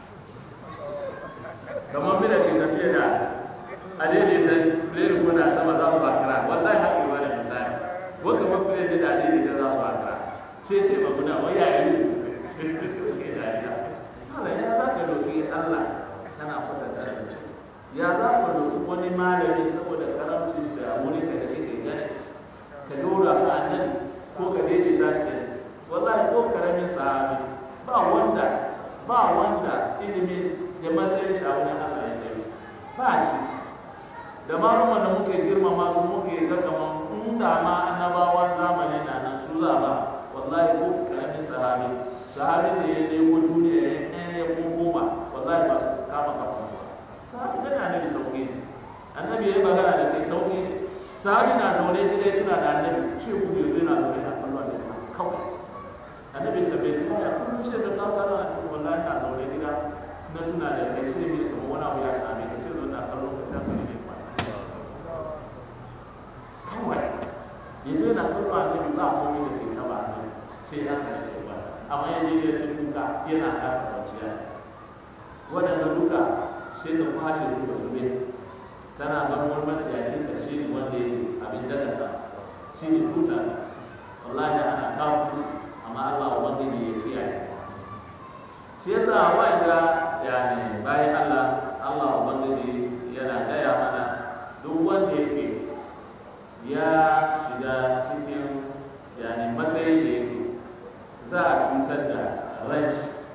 kamar bila ke tafiya da a daidaita filin kuna sama za su bakira wallahi haƙi ba da misali ko kamar filin ne da daidaita za su bakira ce ce ba guda wai ya yi suke dariya hala ya za ka doki allah kana kwatanta da mutum ya za ka doki wani malami saboda karamci da wuri ka da kake gani ka dora ka annabi ko ka daidaita shi da shi wallahi ko karamin sahabi ba wanda ba wanda ilimi da matsayin shi a wurin Allah ya kai ba shi da malumman da muke girmama su muke ga kaman in da ma annabawan zamanin na nan su za ba wallahi ko karamin sahabi sahabi da ya nemo duniya ya ɗaya ya koma wallahi ba su kama kafa sahabi da annabi sauki ne annabi ya yi magana da kai sauki ne sahabi na zaune gida ya tuna da annabi ce ku yanzu yana zaune na kallon da kawai annabi ta bai shi ya kullum shi da ka kallon a cikin wallahi na zaune gida na tuna da kai shi ne kamar wani abu ya same ka ce zo na kallon ka shan su ne kawai yana kallo annabi ba komai da ke taba annabi sai haka ya ce ba amma ya je ya ce kuka yana kasa kwanciya waɗanda duka sai ta kwashe su da zube tana ban wani masiyacin da shi ne wanda ya abin daga sa shi ne tuta wallahi ana kawo musu amma Allah ubangiji ya kiyaye shi yasa wanda yani bayan Allah Allah ubangiji yana gaya mana duk wanda yake ya shiga cikin yani matsayin da yake za a cutar da rai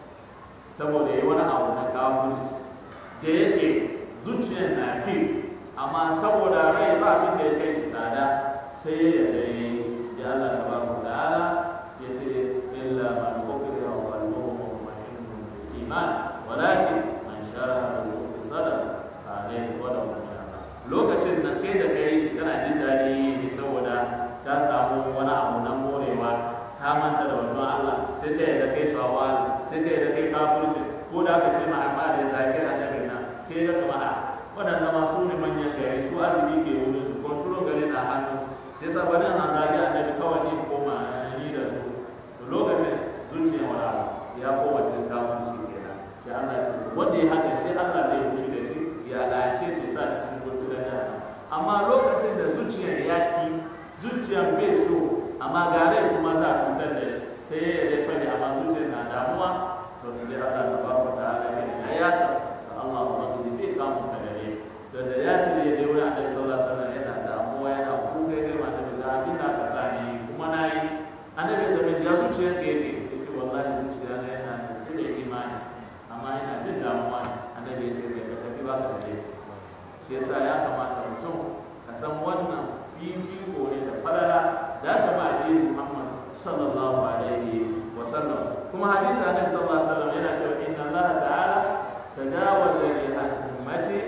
saboda yi wani abu na kafirci da yake zuciyar na ke amma saboda rai ba abin da ya kai shi tsada sai ya yarda ya yi ya Allah ta baku ta'ala ya ce illa man ukriha wa qalbuhu mutma'innun bil iman walakin man sharaha bil kufri sadra fa alayhi ghadabun min Allah lokacin da kai da kai shi kana jin daɗi ne saboda ka samu wani abu na morewa ka manta da wajen Allah sai ka yarda kai shawara sai ka yarda kai kafirci ko da aka ce ma amma da ya zaki annabin nan sai ya kama a waɗanda masu ne manyan gari su azumi ke wurin su kontrol gari na hannun su ya sa bari na zagi annabi kawai ne koma ni da su to lokacin zuciya wani abu ya koma cikin kafirci kenan sai Allah ce wanda ya haka sai Allah zai wuce da shi ya lalace shi sa cikin gurgudan da amma lokacin da zuciyar ya ki zuciyar bai so amma gare kuma za a cutar da shi sai ya yi fadi amma zuciyar na damuwa to sai Allah ta ba wa ta'ala ya yasa da Allah ubangiji bai kamun ka gare don da ya ce ya dai wurin annabi sallallahu alaihi wasallam yana damuwa yana kuka ya kai mata da abin da aka sa ni kuma na yi annabi ta mai ya zuciyar ka yake ya ce wallahi zuciya na yana da sai da imani amma yana jin damuwa ne annabi ya ce kai ka tafi ba ka da shi yasa ya kamata mutum ka san wannan fifiko ne da falala da aka ba addinin Muhammad sallallahu alaihi wa sallam kuma hadisi annabi sallallahu alaihi wa sallam yana cewa inna Allah ta'ala tajawaza li ummati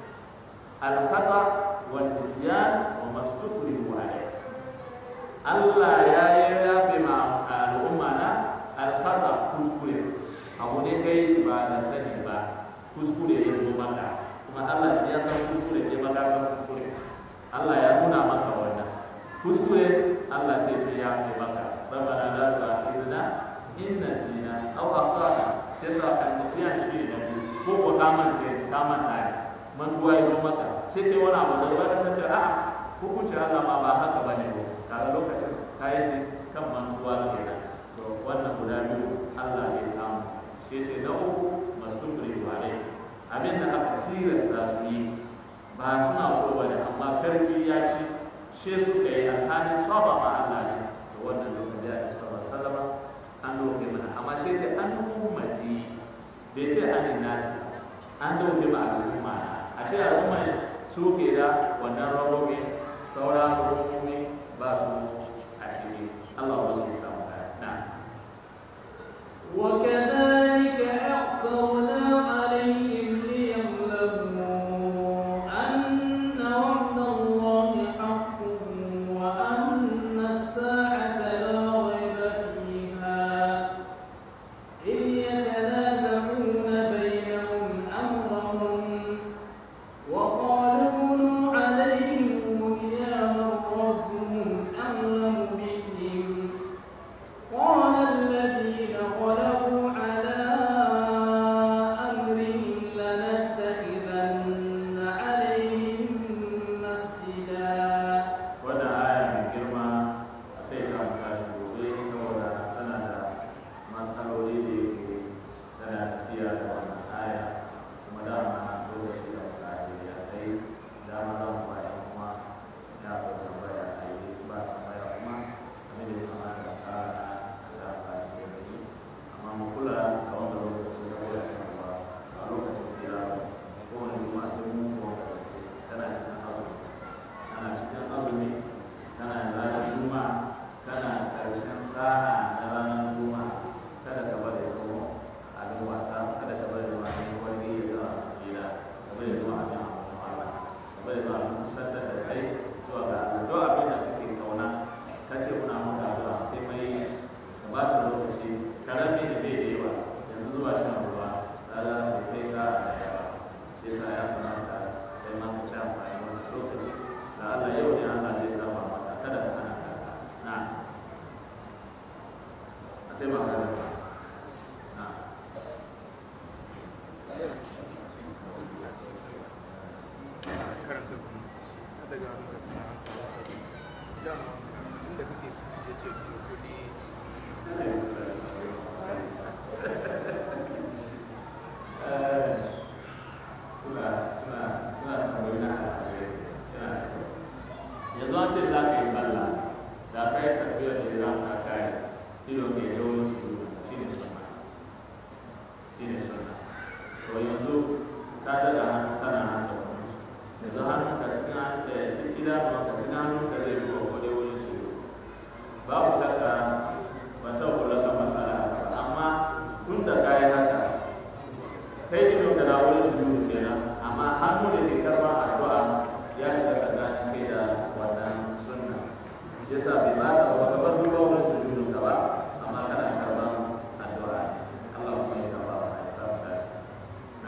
al-khata wal isyan wa mastukrihu alayhi Allah ya yi yafe ma al'umma na al-khata kuskure abu ne kai shi ba da sani ba kuskure ya zo maka kuma Allah shi ya san kuskure ke maka san kuskure Allah ya nuna maka wannan kuskure Allah sai ce ya fi maka rabbana la tu'akhidna in nasina aw akhtana sai sa kan nasiyan shi ne ko ko ka manta ka manta ne mantuwa ya zo maka sai kai wani abu da ba ka sace a'a hukuncin Allah ma ba haka bane ko kaga lokacin kai shi kan mantuwa kenan to wannan guda biyu Allah ya kamu sai ce na uku mastukri alai abin da aka tilasta su yi ba suna so bane amma karfi ya ci she suka yi alhalin saba ma Allah ne da wannan lokaci ya isa ba sallama an doke mana amma she ce an ummati bai ce an nasi an doke ma al'umma a ce al'umma su ke da wannan rabobi sauran rabobi ba su a ciki Allah ba su samu na وكذلك أعثرنا عليهم ليعلموا أن وعد الله حق وأن الساعة لا ريب فيها إذ يتنازعون بينهم أمرهم وقالوا ابنوا عليهم بنيانا yanzu an ce za ka yi sallah da ka yi tafiya ce za ka kai ido ke da wani su shi ne sunna shi ne sunna to yanzu ka daga hannu kana hasa yanzu hannun ka cikin hannun da duk idanuwansa cikin hannun ka zai ruwa ko dai wani su babu shakka ban taɓa kula kan masala ba amma tun da ka yi haka kai ido ka na wani su kenan amma hannu da ke karɓa addu'a ya shiga tsakanin kai da wannan sunna yasa bai ba ta ba kamar duba wani su judu ka ba amma kana karɓar addu'a Allah kuma ya karɓa wa ya sa ka na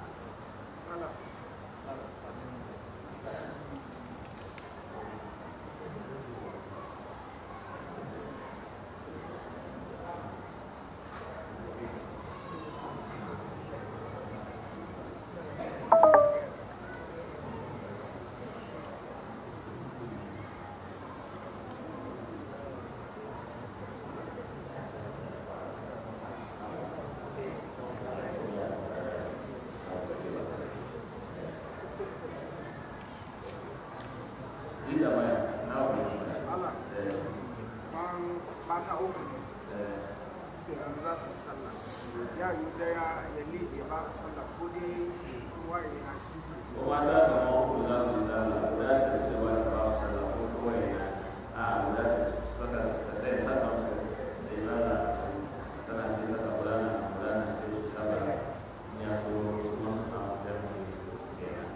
yi da baya na wani Allah eh ban mata uku ne eh suke yanzu za su yi sallah ya yi daya ya liɗe ba a sallah ko dai kowa ya yi nashi kuma za ka ma uku za su yi sallah guda ta ce ba ta ba su sallah ko kowa ya yi a guda ta saka ta sai saka su da yi sallah tana sai saka guda na guda na ce su sallah in ya so kuma su samu jami'i kenan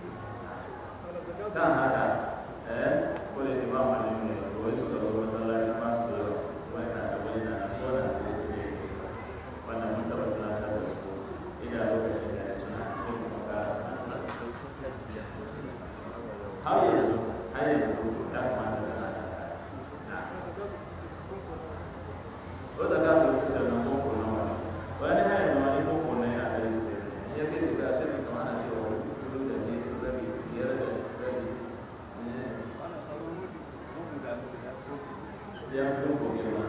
kan haka eh ko da ke ba mu ne ne ko wai suka zo masallaci ba su da wani na da wani na ko na su da ke wannan mun taba tunatar da su ina lokacin da ya tuna sai kuma ka har yanzu har yanzu ya kamata da na saka na wata ka su da nan boko na wani wani hanyar da wani boko na yana da yake in ya kai shiga sai mai kama na cewa kudu da ne rabi biyar da rabi ya fi boko girma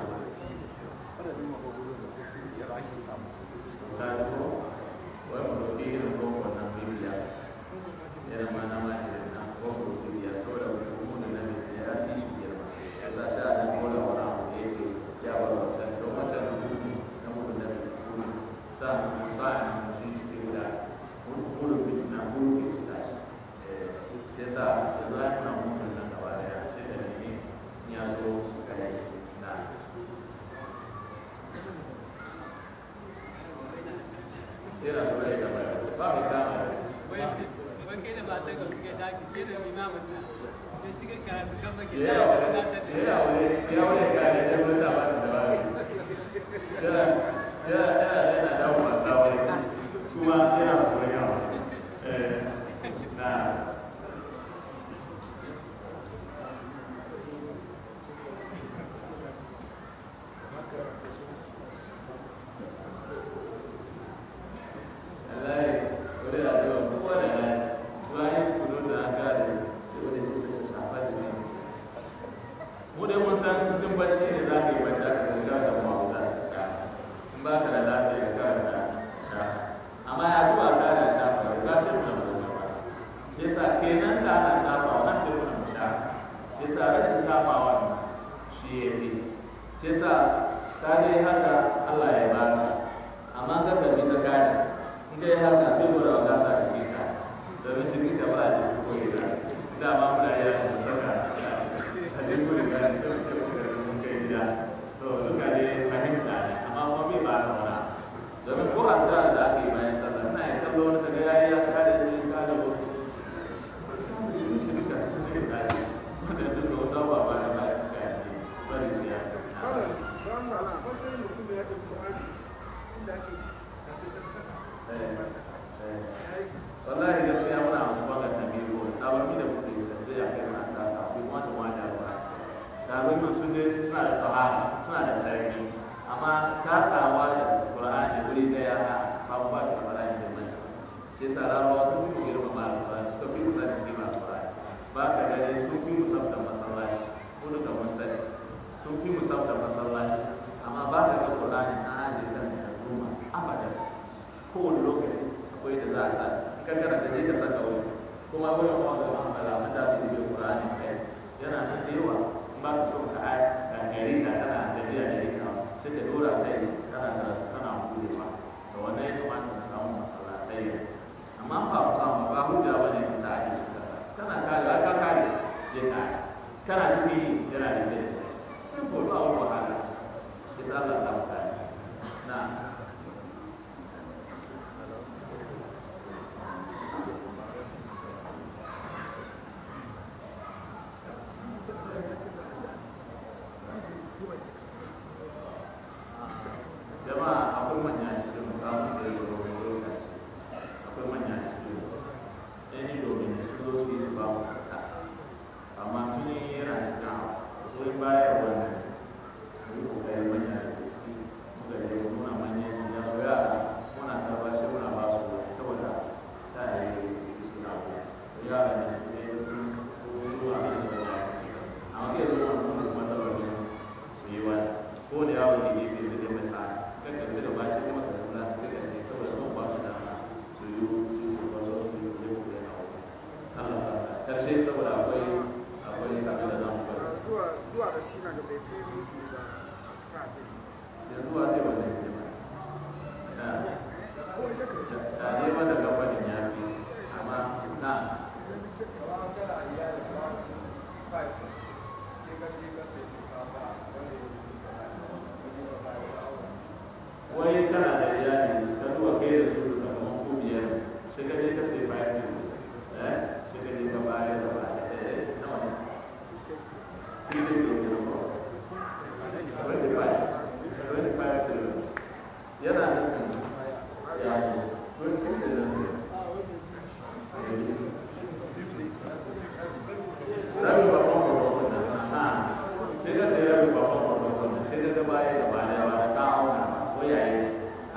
ta ji ko wai mu ɗauki irin boko nan bibiya irin ma na ma irin nan boko bibiya saboda mu da nan ya fi shi girma ya sa ta da kola wani abu da yake ya bar wancan don wancan na gudu na gudu na gudu sa mu sa na mutum cikin da gudu na gudu ke cika shi ya sa ya za a yi mutum nan gaba daya shi da ne ya zo ga yi na sai na so ya gaba ba mai kama ya yawo ya wani kare ya zo sa ba da wani ya ya ya yana dawo masu wani kuma yana tsoron yawa eh na wallahi wani da cewa kowa da nashi bayan kudu ta gane ce wani shi su shafa da ne mu dai mun san cikin bacci ne za ka yi bacci aka ga ka samu abu za ka sha in ba ka da lafiya ka karanta sha amma ya zuwa ka ana shafa ba ka ce muna mu shafa shi yasa kenan da ana shafawa na ce muna mu sha shi yasa rashin shafawa shi ya fi shi yasa ka dai haka Allah ya baka amma ka tafi ka kare in kai haka sai mu da wata sa ka ka domin jikin ka ba da ko ina dama muna yi mu saka a jikin ko ina sai mu ce ko mun kai gida to duka dai fahimta ne amma kuma bai ba ta wani domin ko asar da ake bayan sallah ina ya kallo wani kaga yayi ya kare ne ka da ko samu shi shi duka cikin tashi wanda duka wasu abubuwa ba da ba shi kai bari shi ya Malam, don Allah, matsayin mutum da ya tafi Qur'ani inda ake tafi san kasa. wallahi gaskiya muna amfani da tabiru tabarmi da muke yi da ya kai mana ta akwai wani wani da ba tabarmi sun dai suna da tahara suna da sarki amma takawa da qur'ani wuri daya a babu ba da qur'ani da mace sai sa rawa sun fi girma ma qur'ani suka fi musa da girma qur'ani ba ka gani sun fi musa da masallaci ko da mun sani sun fi kana cikin yana da kai simple ba wani wahala ce isa Allah sa mu gane na jama'a akwai manya cikin mukamun da ya zo wani lokaci akwai manya cikin ɗan yi domin su zo su yi su ba mu kaka amma sun yi yana cikin abu wai baya wannan mu yi kokarin manya da ke ciki muka je muna manyan cin ya so yara muna karba shi muna ba su wani saboda ta yi su na ku yara ne su ne su su a kan da ya amma kai zo wani kuma kuma saboda su yi wani ko da yawon da gefe da zai mai sa'a kan karbi da ba shi kuma ka kula da cika ce saboda sun ba su dama su yi su yi ba su su yi ne ku yana wani Allah sa karshe saboda akwai akwai kafin da zamu bari zuwa zuwa da shi na da bai fi musu ba a cikin abin yanzu wa zai wanda ya ba da ne mata kamfanin ya fi amma na wai kana da iyali ka zuwa kai da su da kamar ku biyar sai ka je ka sai bayan kilo eh sai ka je ka bayar da ba eh nawa ne fifty kilo kilo ko twenty five twenty five kilo yana nufin ya yi twenty kilo ne rabin babban babban nan ha sai ka sai rabin babban babban nan sai ka ga baya da baya ba da ka auna ba ko yayi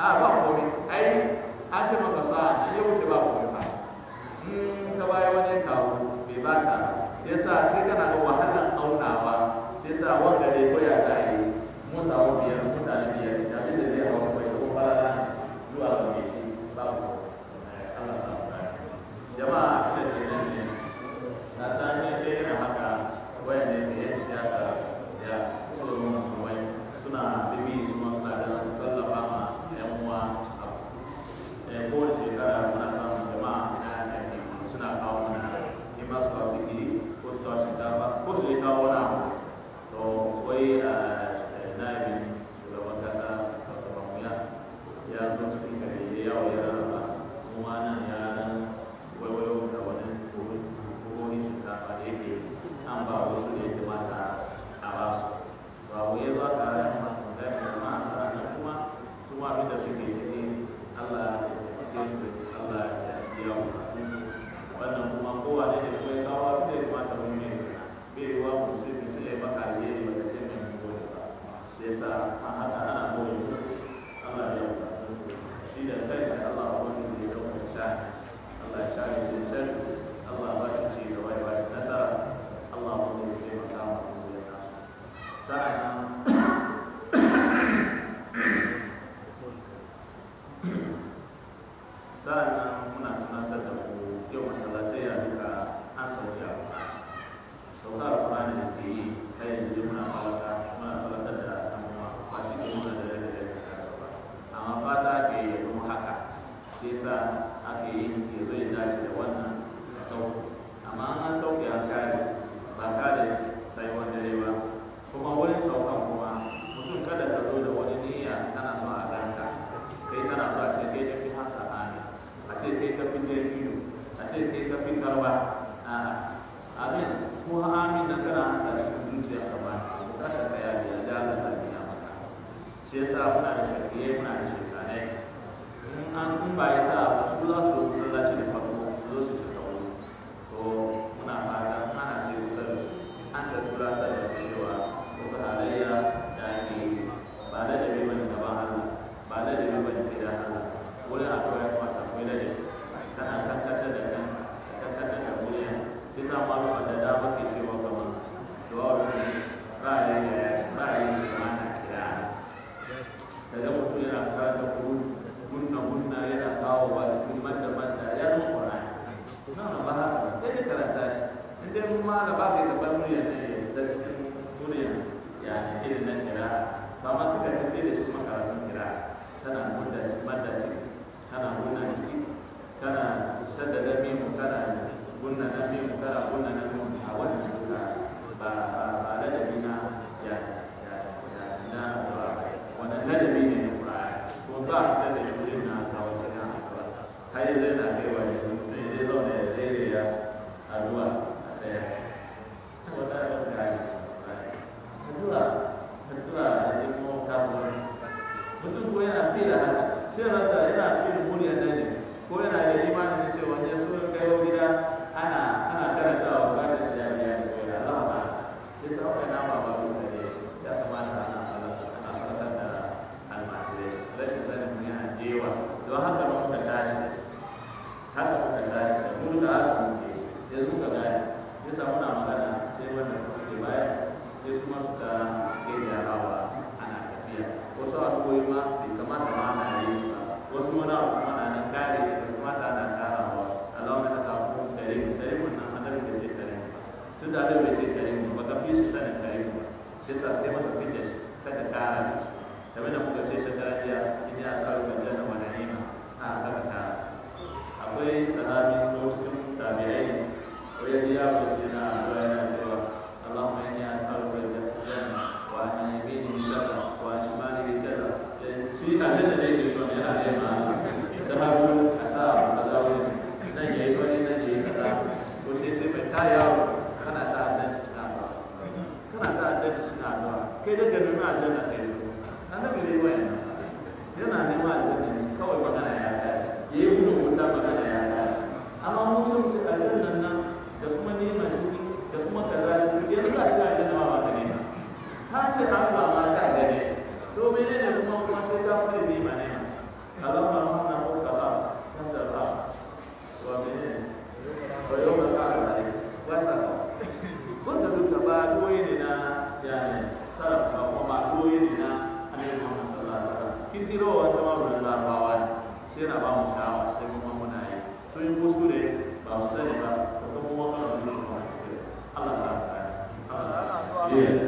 shi yasa sai mata fidda shi kada kara game da muka ce shekara jiya in ya sa ruwan janna wa na'ima a kada kara akwai sahabi ko cikin tabi'ai ko ya ji yaro shi na addu'a yana cewa Allahumma inni as'aluka al-janna wa an yamini kaza wa an shimali kaza shi a da da yake so yana nema da hagu a sa abu kaza wuri nan yayi wani nan yayi kaza ko sai ce mai ta yawo kana ta addanci cikin addu'a kana ta addanci cikin addu'a kai da ka nemi aljanna kai so annabi ne wayan yana neman aljanna ne kawai magana ya kai yayi gudun wuta magana ya kai amma mun so mu ce aljanna nan da kuma nema ciki da kuma kaza ciki yanzu ka shiga aljanna ma ba ka nema ka ce an ba ma ka gane to menene kuma kuma sai ka fara nema nema Allah ma rahmana ko ka ba kan da ba wa menene wa yau ka ka da wa sa ka wanda duka ba doye ne na yani sarrafa ba kuma ba doye ne na annabi Muhammad sallallahu alaihi wasallam kintiro wa sama da larabawa ne sai yana ba mu sha'awa sai kuma muna yi to in kuskure ba mu sani ba ko kuma wannan ne Allah sa ka Allah ana zuwa Yeah.